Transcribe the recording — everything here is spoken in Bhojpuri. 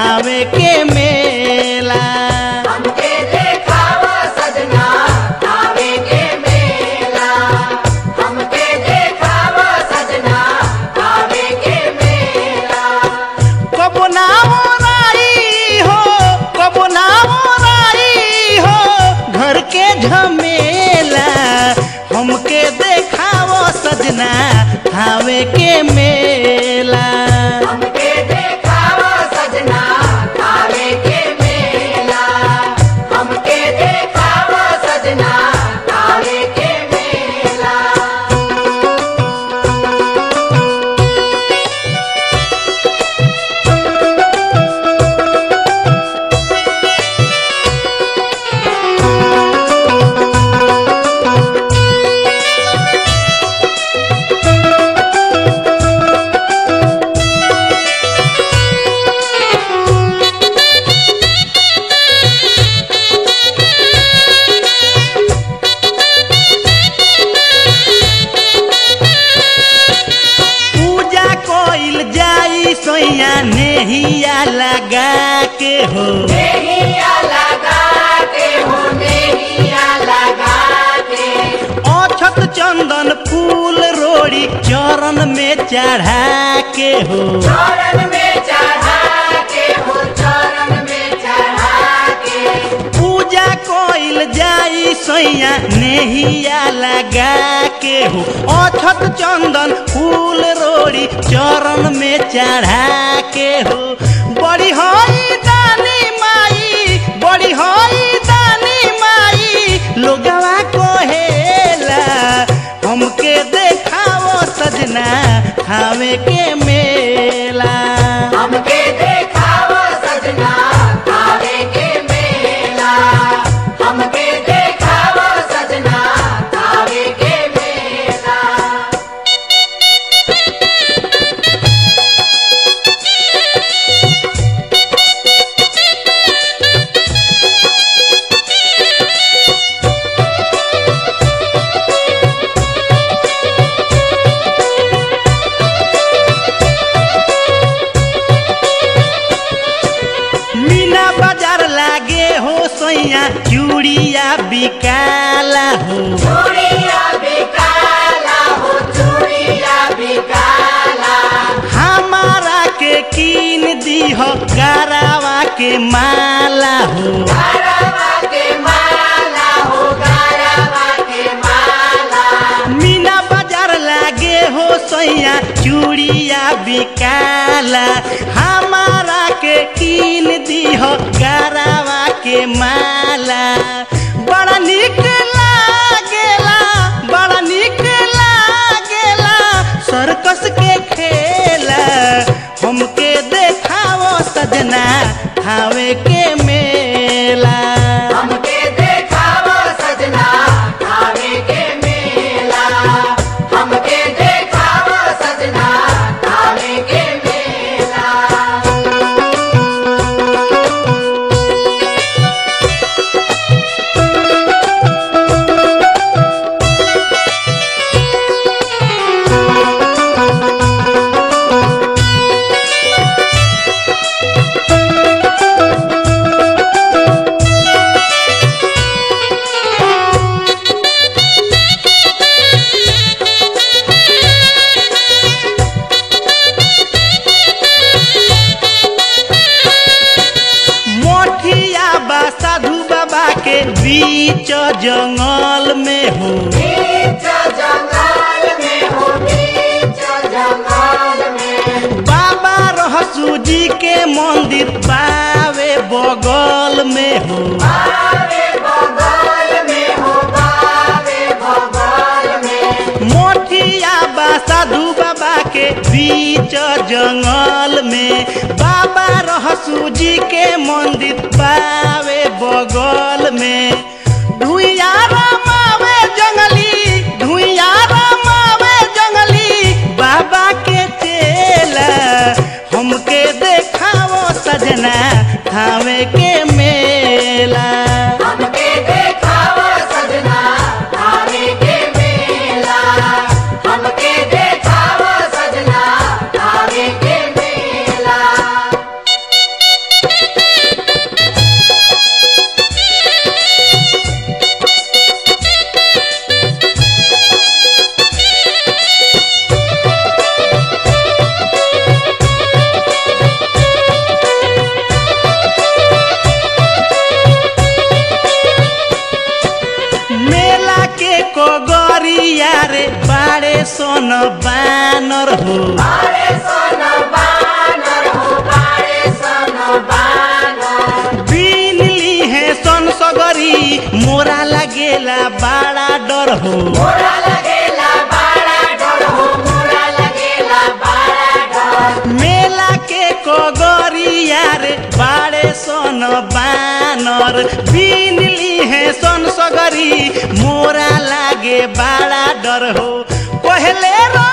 थावे के मेला हमके देखावा सजना आवे के मेला हमके देखावा सजना आवे के मेला कबो ना ओराई हो कबो ना ओराई हो घर के झमेला हमके देखावो सजना थावे के मेला हमके देखावा सजना आवे के मेला हमके देखावा सजना आवे के मेला पूजा कोइल जाई सोया नेहिया लगा के हो नेहिया लगा के हो नेहिया लगा के अछत चंदन फूल रोड़ी चरण में चढ़ा के हो चरण में चढ़ा के हो चरण में चढ़ा के पूजा कोइल जाई सैया नेहिया लगा के हो अछत चंदन फूल रोड़ी चरण में चढ़ा के हो बड़ी हई दानी माई बड़ी हई दानी माई लोगवा कोहेला हमके देखाओ सजना खावे के मेला हमके देखावा सजना आवे के मेला हमके देखावा सजना आवे के मेला मीना बाजार लागे हो सैया चूड़िया बिकाला हो चूड़िया बिकाला हो चूड़िया बिकाला हमारा के कीन दीह गरावा के माला हो गारवा के माला हो गारवा के माला मीना बाजार लागे हो सैया चूड़िया बिकाला हमारा के कीन दीह गरावा के माला बड़ा निक लागेला बड़ा निक लागेला सर्कस के खेला हमके देखाओ सजना हावे के मेला हमके देखावा सजना आवे के मेला हमके देखावा सजना आवे के मेला मोठिया बा साधु बाबा के बीच जंगल में हो बीच जंगल में हो बीच जंगल में बाबा रहसू जी के मंदिर बावे बगल में हो बावे बगल में हो बावे बगल में मोठिया बा साधु बाबा के बीच जंगल में बाबा रहसू जी के मंदिर बावे बगल में धुइया रमावे जंगली धुइया रमावे जंगली बाबा के चेला हमके देखाओ सजना थावे के मेला हमके देखावा सजना आवे के मेला हमके देखावा सजना आवे के मेला सन बानर हो बारे सन बानर हो बारे सन बानर बिनली है सन सगरी मोरा लागेला बड़ा डर हो मोरा लगेला बाड़ा डर हो मोरा लगेला बाड़ा डर मेला के कगरिया रे बाड़े सन बानर बिनली है सन सगरी मोरा लागे बड़ा डर हो पहले रो